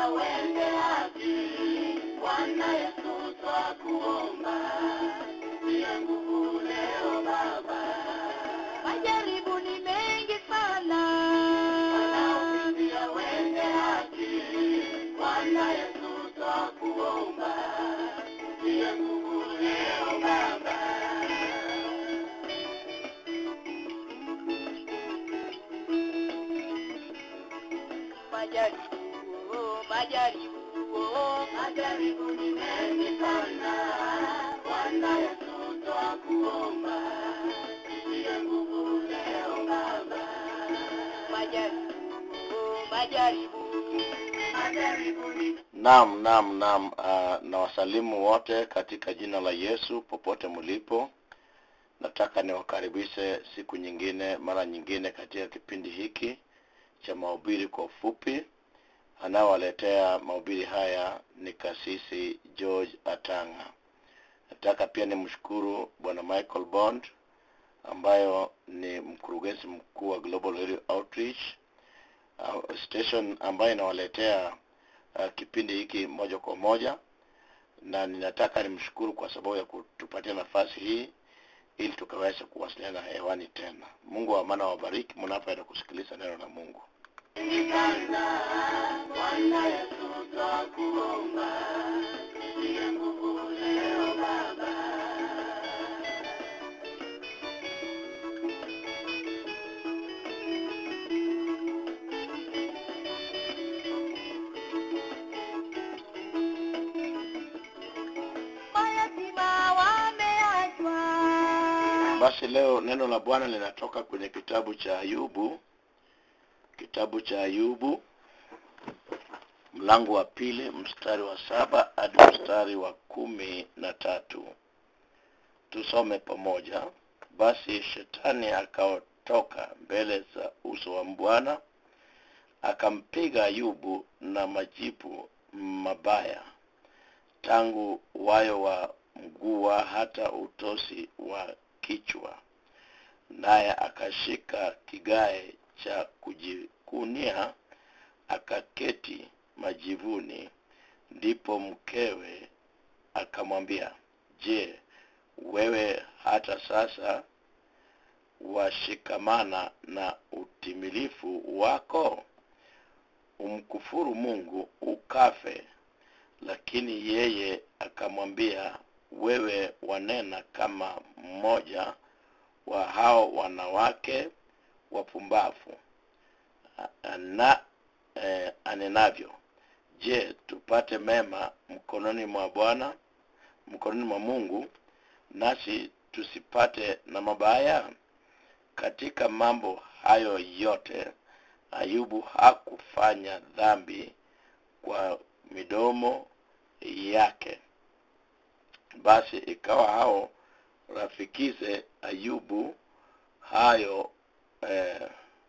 pia wende haki. Bwana Yesu twakuomba, tia nguvu leo Baba. Majaribu ni mengi sana, Wanaopitia wende haki. Bwana Yesu twakuomba, tia nguvu leo Baba. majaribu, oh, majaribu, oh, Majaribu ni mengi sana, Bwana Yesu twakuomba, tia nguvu leo Baba. majaribu, oh, majaribu. Majaribu ni Naam, naam, naam. Uh, na wasalimu wote katika jina la Yesu popote mlipo. Nataka niwakaribishe siku nyingine, mara nyingine katika kipindi hiki cha mahubiri kwa ufupi. Anayewaletea mahubiri haya ni kasisi George Atanga. Nataka pia nimshukuru bwana Michael Bond ambayo ni mkurugenzi mkuu wa Global Radio Outreach uh, station ambayo inawaletea uh, kipindi hiki moja kwa moja na ninataka nimshukuru kwa sababu ya kutupatia nafasi hii ili tukaweza kuwasiliana hewani tena mungu wa amana wabariki mnapoenda kusikiliza neno la mungu mengi sana, Bwana Yesu twakuomba, tia nguvu leo Baba. Mayatima wameachwa, basi leo neno la bwana linatoka kwenye kitabu cha ayubu kitabu cha ayubu mlango wa pili mstari wa saba hadi mstari wa kumi na tatu tusome pamoja basi shetani akaotoka mbele za uso wa bwana akampiga ayubu na majipu mabaya tangu wayo wa mguu hata utosi wa kichwa naye akashika kigae cha kujikunia akaketi majivuni ndipo mkewe akamwambia je wewe hata sasa washikamana na utimilifu wako umkufuru mungu ukafe lakini yeye akamwambia wewe wanena kama mmoja wa hao wanawake wapumbavu A- na eh, anenavyo je tupate mema mkononi mwa bwana mkononi mwa mungu nasi tusipate na mabaya katika mambo hayo yote ayubu hakufanya dhambi kwa midomo yake basi ikawa hao rafikize ayubu hayo eh,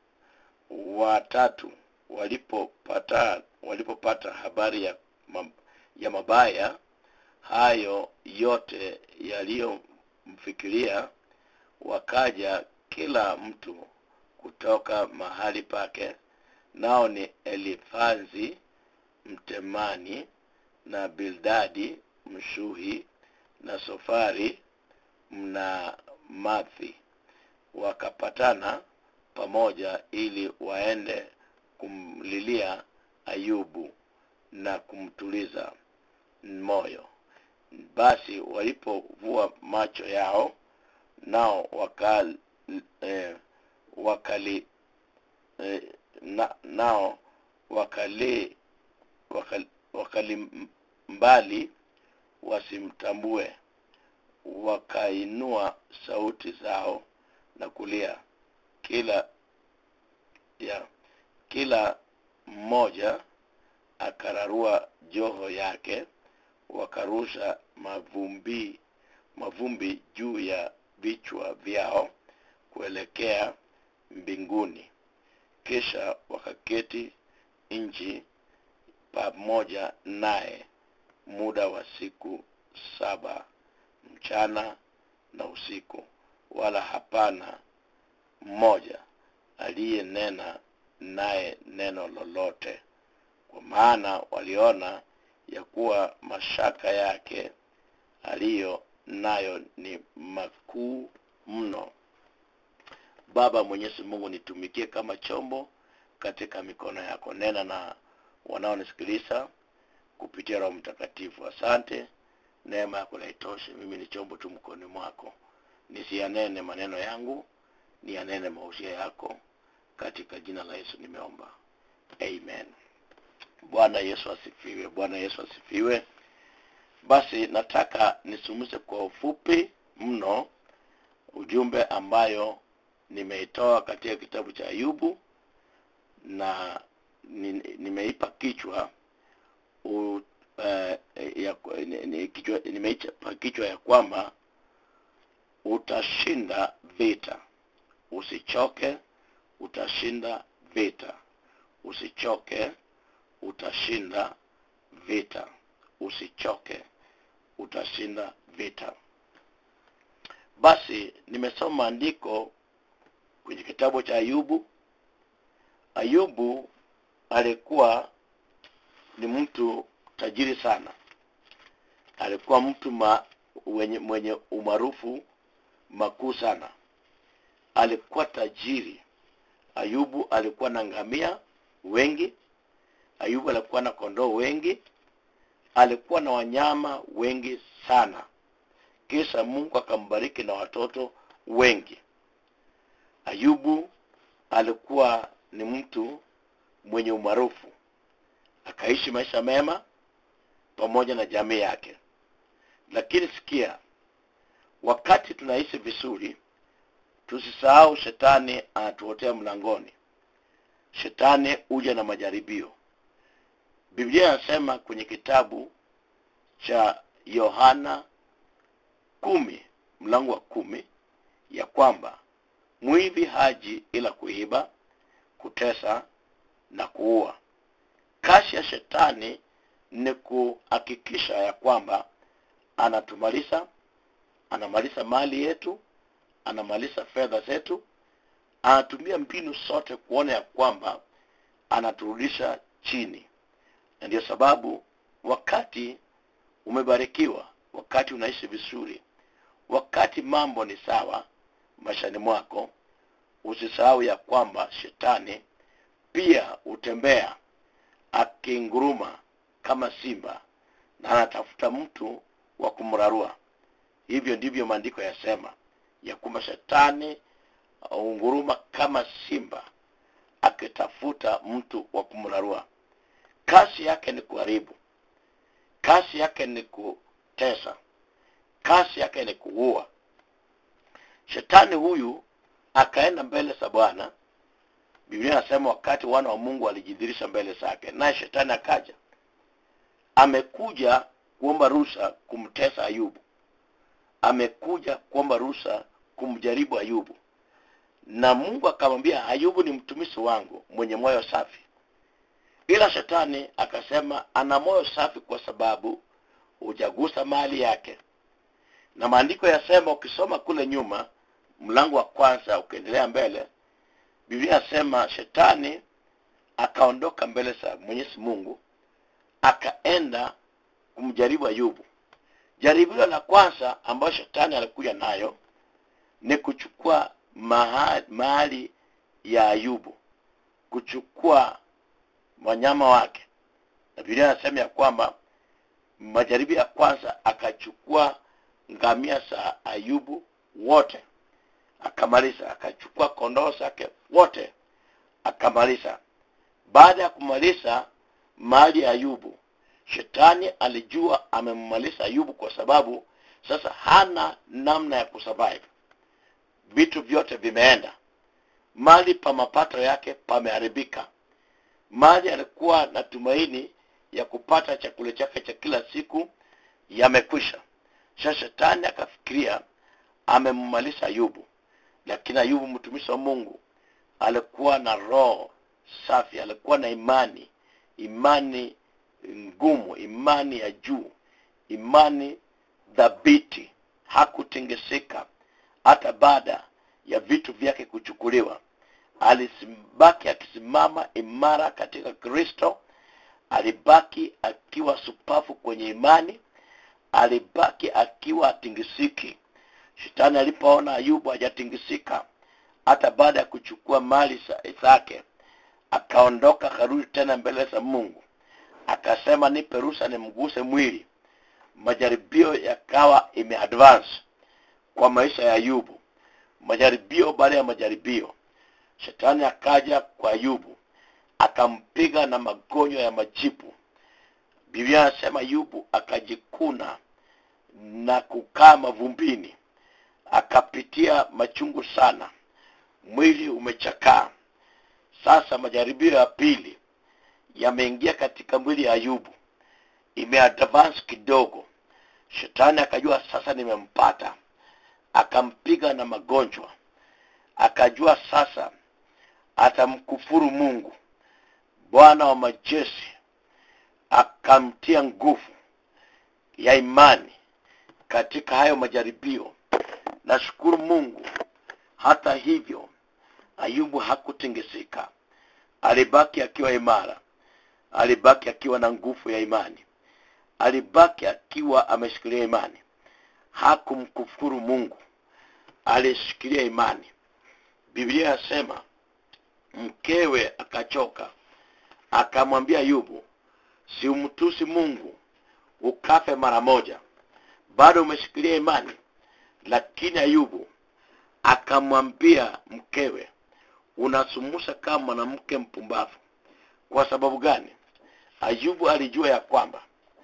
watatu walipopata walipopata habari ya, ma- ya mabaya hayo yote yaliyomfikiria wakaja kila mtu kutoka mahali pake nao ni elifazi mtemani na bildadi mshuhi na sofari mna mathi wakapatana pamoja ili waende kumlilia ayubu na kumtuliza moyo basi walipovua macho yao nao waka, eh, wakali eh, na, nao wakali wakali, wakali mbali wasimtambue wakainua sauti zao na kulia kila ya kila mmoja akararua joho yake wakarusha mavumbi mavumbi juu ya vichwa vyao kuelekea mbinguni kisha wakaketi nchi pamoja naye muda wa siku saba mchana na usiku wala hapana mmoja aliyenena naye neno lolote kwa maana waliona ya kuwa mashaka yake aliyo nayo ni makuu mno baba mwenyezi mungu nitumikie kama chombo katika mikono yako nena na wanaonisikiliza kupitia roho mtakatifu asante neema yako naitoshe mimi ni chombo tu mkoni mwako nisiyanene maneno yangu niyanene mausia yako katika jina la yesu nimeomba amen bwana yesu asifiwe bwana yesu asifiwe basi nataka nisumuze kwa ufupi mno ujumbe ambayo nimeitoa katika kitabu cha ayubu na ni- nimeipa kichwa u, uh, ya, ni- ni- kichwa nimeipa kichwa ya kwamba utashinda vita usichoke utashinda vita usichoke utashinda vita usichoke utashinda vita basi nimesoma maandiko kwenye kitabu cha ayubu ayubu alikuwa ni mtu tajiri sana alikuwa mtu ma, wenye, mwenye umaarufu makuu sana alikuwa tajiri ayubu alikuwa na ngamia wengi ayubu alikuwa na kondoo wengi alikuwa na wanyama wengi sana kisha mungu akambariki na watoto wengi ayubu alikuwa ni mtu mwenye umaarufu akaishi maisha mema pamoja na jamii yake lakini sikia wakati tunaishi vizuri tusisahau shetani anatuotea mlangoni shetani huja na majaribio biblia inasema kwenye kitabu cha yohana kumi mlango wa kumi ya kwamba mwivi haji ila kuiba kutesa na kuua kazi ya shetani ni kuhakikisha ya kwamba anatumaliza anamaliza mali yetu anamaliza fedha zetu anatumia mbinu zote kuona ya kwamba anaturudisha chini na ndio sababu wakati umebarikiwa wakati unaishi vizuri wakati mambo ni sawa maishani mwako usisahau ya kwamba shetani pia hutembea akinguruma kama simba na anatafuta mtu wa kumrarua hivyo ndivyo maandiko yasema ya kwamba shetani unguruma kama simba akitafuta mtu wa kumrarua kazi yake ni kuharibu kazi yake ni kutesa kazi yake ni kuua shetani huyu akaenda mbele za bwana biblia inasema wakati wana wa mungu walijidhirisha mbele zake naye shetani akaja amekuja kuomba ruhusa kumtesa ayubu amekuja kuomba ruhusa kumjaribu ayubu na mungu akamwambia ayubu ni mtumishi wangu mwenye moyo safi ila shetani akasema ana moyo safi kwa sababu hujagusa mali yake na maandiko yasema ukisoma kule nyuma mlango wa kwanza ukiendelea mbele biblia yasema shetani akaondoka mbele za mwenyezi mungu akaenda kumjaribu ayubu jaribio la kwanza ambayo shetani alikuja nayo ni kuchukua maha- mali ya ayubu kuchukua wanyama wake na biblia anasema ya kwamba majaribio ya kwanza akachukua ngamia za ayubu wote akamaliza akachukua kondoo zake wote akamaliza baada ya kumaliza mali ya ayubu shetani alijua amemmaliza ayubu kwa sababu sasa hana namna ya kusurvive vitu vyote vimeenda mali pa mapato yake pameharibika mali alikuwa na tumaini ya kupata chakula chake cha kila siku yamekwisha sasa shetani akafikiria amemmaliza ayubu lakini ayubu mtumishi wa mungu alikuwa na roho safi alikuwa na imani imani ngumu imani ya juu imani dhabiti hakutingisika hata baada ya vitu vyake kuchukuliwa alibaki akisimama imara katika kristo alibaki akiwa supafu kwenye imani alibaki akiwa atingisiki shetani alipoona ayubu hajatingisika hata baada ya kuchukua mali za- zake akaondoka akarudi tena mbele za mungu akasema nipe ruhusa nimguse mwili majaribio yakawa imeadvance kwa maisha ya ayubu majaribio baada ya majaribio shetani akaja kwa ayubu akampiga na magonjwa ya majipu biblia anasema ayubu akajikuna na kukaa mavumbini akapitia machungu sana mwili umechakaa sasa majaribio ya pili yameingia katika mwili ya ayubu imeadvance kidogo shetani akajua sasa nimempata akampiga na magonjwa akajua sasa atamkufuru mungu bwana wa majeshi akamtia nguvu ya imani katika hayo majaribio nashukuru mungu hata hivyo ayubu hakutingisika alibaki akiwa imara alibaki akiwa na nguvu ya imani alibaki akiwa ameshikilia imani hakumkufuru mungu alishikilia imani biblia yasema mkewe akachoka akamwambia ayubu siumtusi mungu ukafe mara moja bado umeshikilia imani lakini ayubu akamwambia mkewe unasumusha kama mwanamke mpumbavu kwa sababu gani ayubu alijua ya kwamba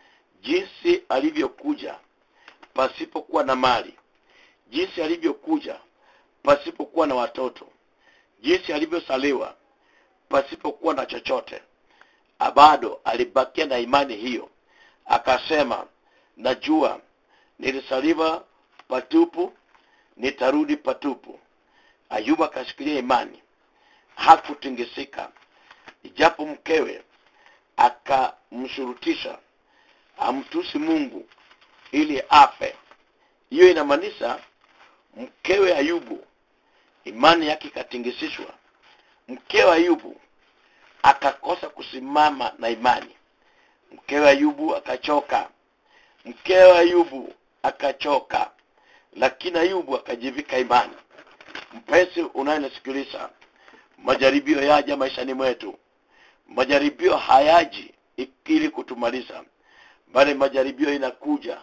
jinsi alivyokuja pasipokuwa na mali jinsi alivyokuja pasipokuwa na watoto jinsi alivyosaliwa pasipokuwa na chochote bado alibakia na imani hiyo akasema najua nilisaliwa patupu nitarudi patupu ayubu akashikilia imani hakutingisika ijapo mkewe akamshurutisha amtusi mungu ili afe hiyo inamaanisha mkewe ayubu imani yake ikatingisishwa mkewe ayubu akakosa kusimama na imani mkewe ayubu akachoka mkewe ayubu akachoka lakini ayubu akajivika imani mpenzi unayenisikiliza majaribio yaja maishani mwetu majaribio hayaji ili kutumaliza bali majaribio inakuja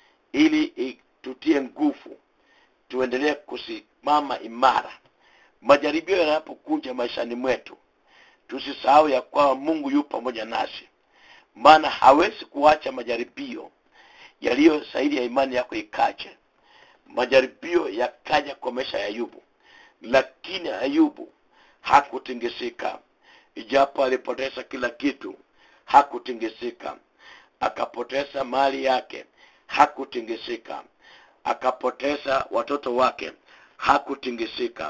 ili tutie nguvu tuendelee kusimama imara majaribio yanapokuja maishani mwetu tusisahau ya kwamba mungu yu pamoja nasi maana hawezi kuacha majaribio yaliyo zaidi ya imani yako ikache majaribio yakaja kwa maisha ya ayubu lakini ayubu hakutingisika ijapo alipoteza kila kitu hakutingisika akapoteza mali yake hakutingisika akapoteza watoto wake hakutingisika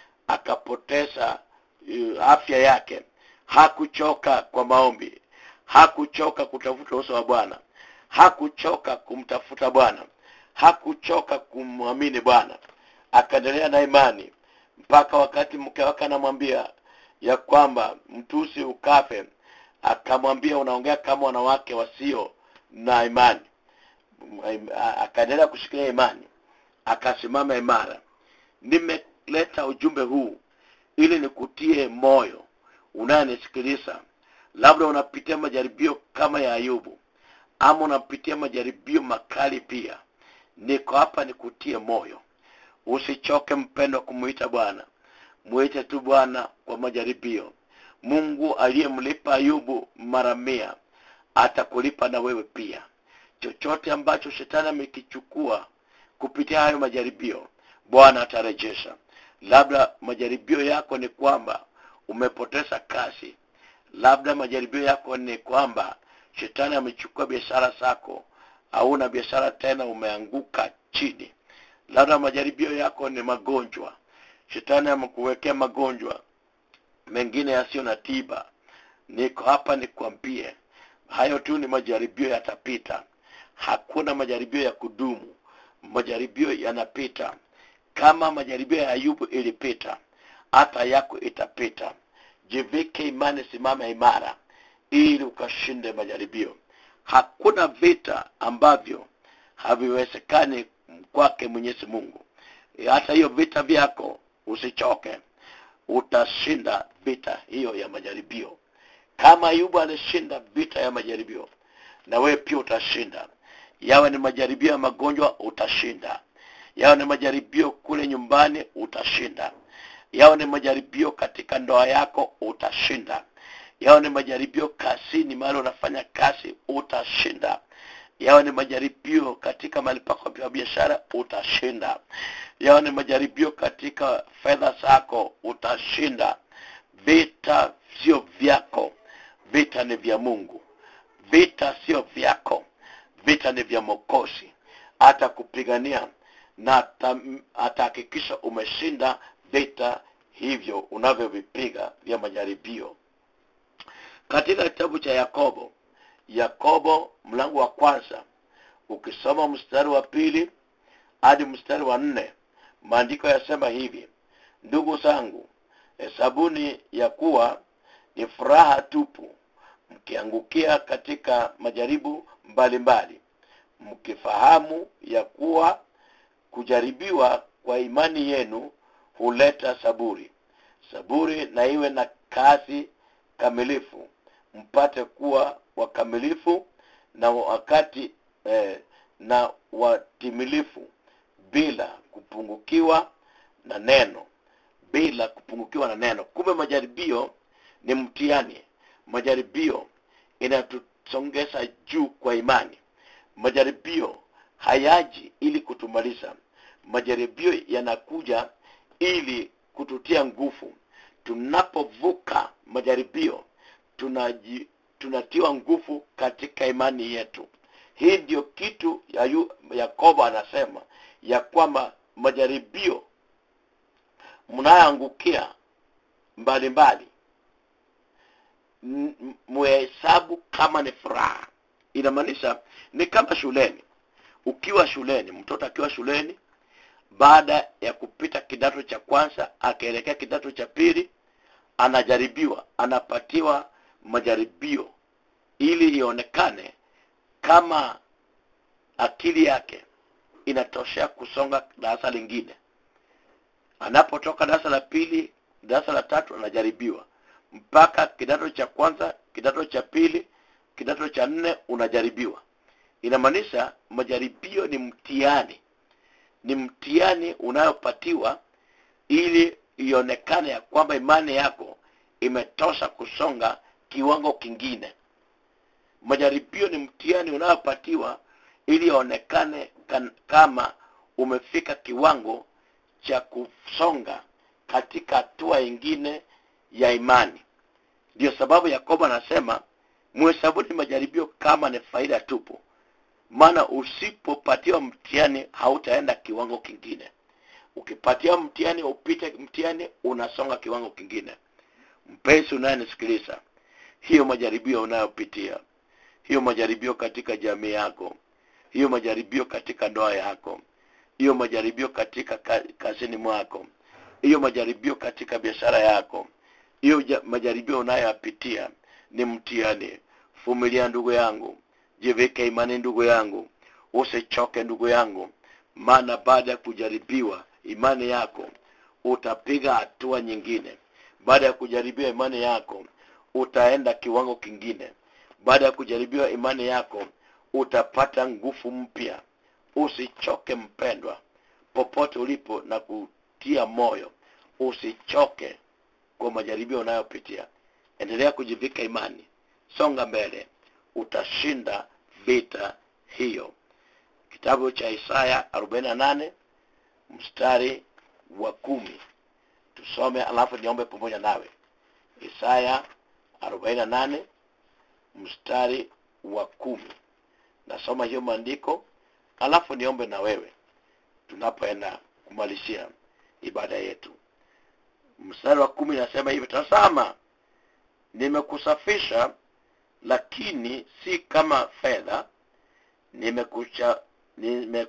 akapoteza uh, afya yake hakuchoka kwa maombi hakuchoka kutafuta uso wa bwana hakuchoka kumtafuta bwana hakuchoka kumwamini bwana akaendelea na imani mpaka wakati mke wake anamwambia ya kwamba mtusi ukafe akamwambia unaongea kama wanawake wasio na imani akaendelea kushikilia imani akasimama imara nimeleta ujumbe huu ili nikutie moyo unayenisikiliza labda unapitia majaribio kama ya ayubu ama unapitia majaribio makali pia niko hapa nikutie moyo usichoke mpendo kumuita bwana mwite tu bwana kwa majaribio mungu aliyemlipa ayubu mara mia atakulipa na wewe pia chochote ambacho shetani amekichukua kupitia hayo majaribio bwana atarejesha labda majaribio yako ni kwamba umepoteza kazi labda majaribio yako ni kwamba shetani amechukua biashara zako hauna biashara tena umeanguka chini labda majaribio yako ni magonjwa shetani amekuwekea magonjwa mengine yasiyo na tiba niko hapa nikwambie hayo tu ni majaribio yatapita hakuna majaribio ya kudumu majaribio yanapita kama majaribio ya ayubu ilipita hata yako itapita jivike imani simama imara ili ukashinde majaribio hakuna vita ambavyo haviwezekani kwake mwenyezi mungu hata hiyo vita vyako usichoke utashinda vita hiyo ya majaribio kama ayubu alishinda vita ya majaribio na wewe pia utashinda yawe ni majaribio ya magonjwa utashinda yawe ni majaribio kule nyumbani utashinda yawe ni majaribio katika ndoa yako utashinda yawe ni majaribio kazini mahali unafanya kazi utashinda yawe ni majaribio katika mahali pako pa biashara utashinda yawe ni majaribio katika fedha zako utashinda vita sio vyako vita ni vya mungu vita sio vyako vita ni vya mokozi hata kupigania na ata- atahakikisha umeshinda vita hivyo unavyovipiga vya majaribio katika kitabu cha yakobo yakobo mlango wa kwanza ukisoma mstari wa pili hadi mstari wa nne maandiko yasema hivi ndugu zangu hesabuni ya kuwa ni furaha tupu mkiangukia katika majaribu mbalimbali mkifahamu ya kuwa kujaribiwa kwa imani yenu huleta saburi saburi na iwe na kazi kamilifu mpate kuwa wakamilifu na wakati eh, na watimilifu bila kupungukiwa na neno bila kupungukiwa na neno kumbe majaribio ni mtihani majaribio inatusongeza juu kwa imani majaribio hayaji ili kutumaliza majaribio yanakuja ili kututia nguvu tunapovuka majaribio tunaji, tunatiwa nguvu katika imani yetu hii ndio kitu ya yu, yakobo anasema ya kwamba majaribio mnayoangukia mbalimbali m- m- muhesabu kama ni furaha inamaanisha ni kama shuleni ukiwa shuleni mtoto akiwa shuleni baada ya kupita kidato cha kwanza akaelekea kidato cha pili anajaribiwa anapatiwa majaribio ili ionekane kama akili yake inatoshea kusonga darasa lingine anapotoka darasa la pili darasa la tatu anajaribiwa mpaka kidato cha kwanza kidato cha pili kidato cha nne unajaribiwa inamaanisha majaribio ni mtihani ni mtihani unayopatiwa ili ionekane ya kwamba imani yako imetosha kusonga kiwango kingine majaribio ni mtihani unayopatiwa ili ionekane kan- kama umefika kiwango cha kusonga katika hatua ingine ya imani ndio sababu yakobo anasema muhesabuni majaribio kama ni faida tupu maana usipopatiwa mtihani hautaenda kiwango kingine ukipatiwa mtihani upite mtihani unasonga kiwango kingine mpenzi unayenisikiliza hiyo majaribio unayopitia hiyo majaribio katika jamii yako hiyo majaribio katika ndoa yako hiyo majaribio katika ka- kazini mwako hiyo majaribio katika biashara yako hiyo ja- majaribio unayoyapitia ni mtihani vumilia ndugu yangu jivike imani ndugu yangu usichoke ndugu yangu maana baada ya kujaribiwa imani yako utapiga hatua nyingine baada ya kujaribiwa imani yako utaenda kiwango kingine baada ya kujaribiwa imani yako utapata nguvu mpya usichoke mpendwa popote ulipo na kutia moyo usichoke kwa majaribio unayopitia endelea kujivika imani songa mbele utashinda vita hiyo kitabu cha isaya 48 mstari wa kumi tusome alafu niombe pamoja nawe isaya 48 mstari wa kumi nasoma hiyo maandiko alafu niombe na wewe tunapoenda kumalizia ibada yetu mstari wa kumi nasema hivi tazama nimekusafisha lakini si kama fedha nimekucha nime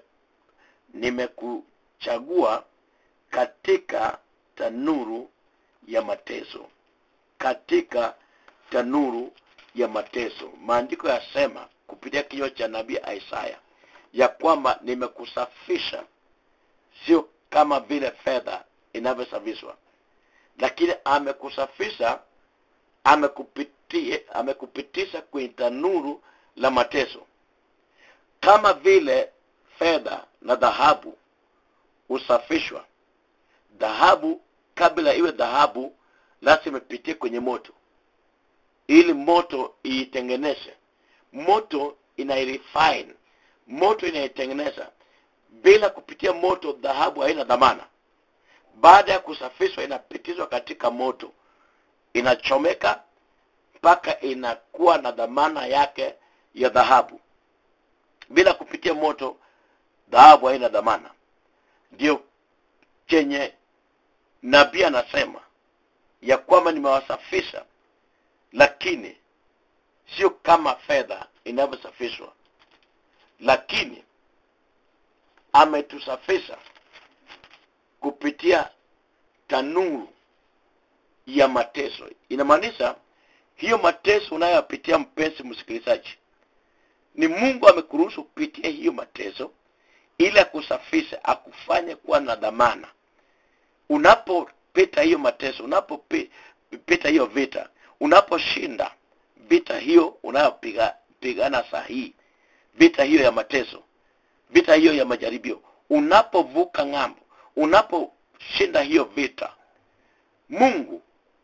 nimekuchagua katika tanuru ya mateso katika tanuru ya mateso maandiko yasema kupitia kinywa cha nabii isaya ya kwamba nimekusafisha sio kama vile fedha inavyosafishwa lakini amekusafisha amekupitia amekupitisha kwenye tanuru la mateso kama vile fedha na dhahabu husafishwa dhahabu kabla iwe dhahabu lazima ipitie kwenye moto ili moto iitengeneze moto inairefine moto inaitengeneza bila kupitia moto dhahabu haina dhamana baada ya kusafishwa inapitizwa katika moto inachomeka mpaka inakuwa na dhamana yake ya dhahabu bila kupitia moto dhahabu haina dhamana ndio chenye nabii anasema ya kwamba nimewasafisha lakini sio kama fedha inavyosafishwa lakini ametusafisha kupitia tanuru ya mateso inamaanisha hiyo mateso unayoyapitia mpenzi msikilizaji ni mungu amekuruhusu kupitia hiyo mateso ili akusafishe akufanye kuwa na dhamana unapopita hiyo mateso unapopita hiyo vita unaposhinda vita hiyo unayopigana saa hii vita hiyo ya mateso vita hiyo ya majaribio unapovuka ng'ambo unaposhinda hiyo vita mungu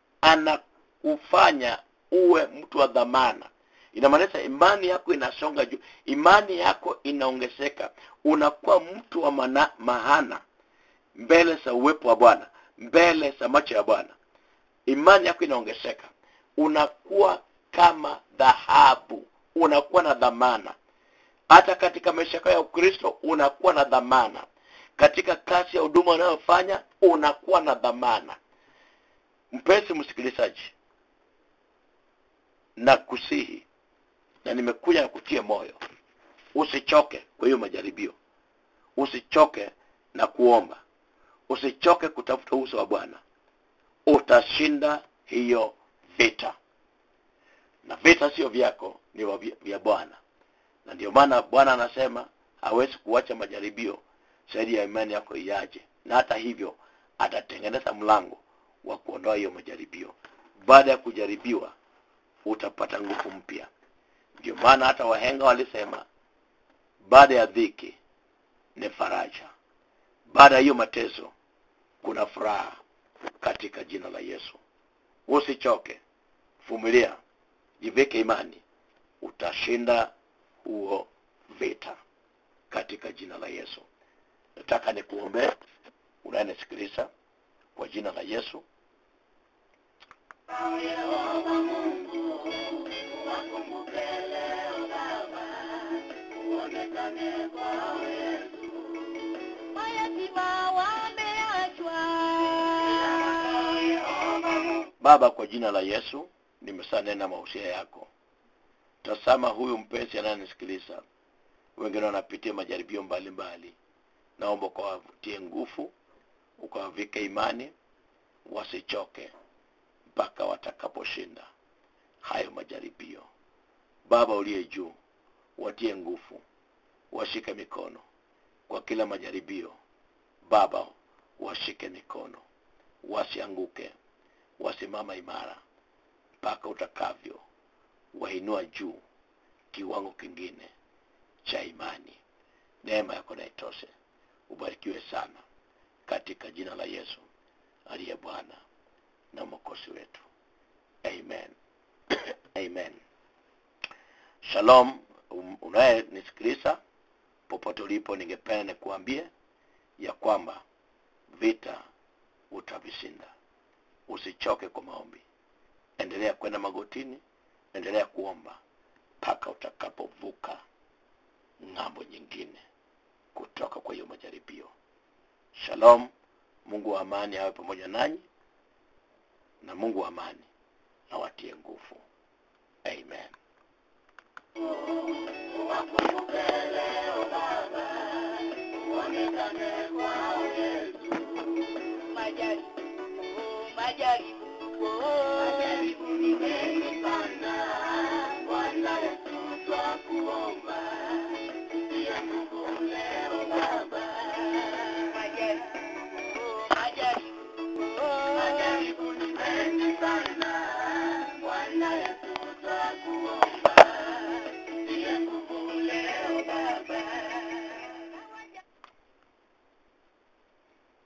anakufanya uwe mtu wa dhamana inamaanisha imani yako inasonga juu imani yako inaongezeka unakuwa mtu wa mana, mahana mbele za uwepo wa bwana mbele za macho ya bwana imani yako inaongezeka unakuwa kama dhahabu unakuwa na dhamana hata katika maisha yako ya ukristo unakuwa na dhamana katika kazi ya huduma unayofanya unakuwa na dhamana mpenzi msikilizaji na kusihi na nimekuja kutia moyo usichoke kwa hiyo majaribio usichoke na kuomba usichoke kutafuta uso wa bwana utashinda hiyo vita na vita sio vyako ni wa- vya bwana na ndio maana bwana anasema hawezi kuacha majaribio zaidi ya imani yako iaje na hata hivyo atatengeneza mlango wa kuondoa hiyo majaribio baada ya kujaribiwa utapata nguvu mpya ndio maana hata wahenga walisema baada ya dhiki ni faraja baada ya hiyo mateso kuna furaha katika jina la yesu usichoke vumilia jivike imani utashinda huo vita katika jina la yesu nataka nikuombee unayenisikiliza kwa jina la yesu Yehova Mungu, wakumbuke leo Baba, uonekane kwao Yesu. mayatima wameachwa Yehova Mungu, baba kwa jina la yesu nimesanena mahusia yako tasama huyu mpenzi anayenisikiliza wengine wanapitia majaribio mbalimbali naomba ukawatie nguvu ukawavike imani wasichoke mpaka watakaposhinda hayo majaribio baba uliye juu watie nguvu washike mikono kwa kila majaribio baba washike mikono wasianguke wasimama imara mpaka utakavyo wainua juu kiwango kingine cha imani neema yako na itoshe ubarikiwe sana katika jina la yesu aliye bwana na mwokozi wetu amen amen shalom um- unayenisikiliza popote ulipo ningependa nikuambie ya kwamba vita utavishinda usichoke kwa maombi endelea kwenda magotini endelea kuomba mpaka utakapovuka ng'ambo nyingine kutoka kwa hiyo majaribio shalom mungu wa amani awe pamoja nanyi na mungu wa amani awatie nguvu amen wakumbuke leo Baba, uonekane kwao Yesu. majaribu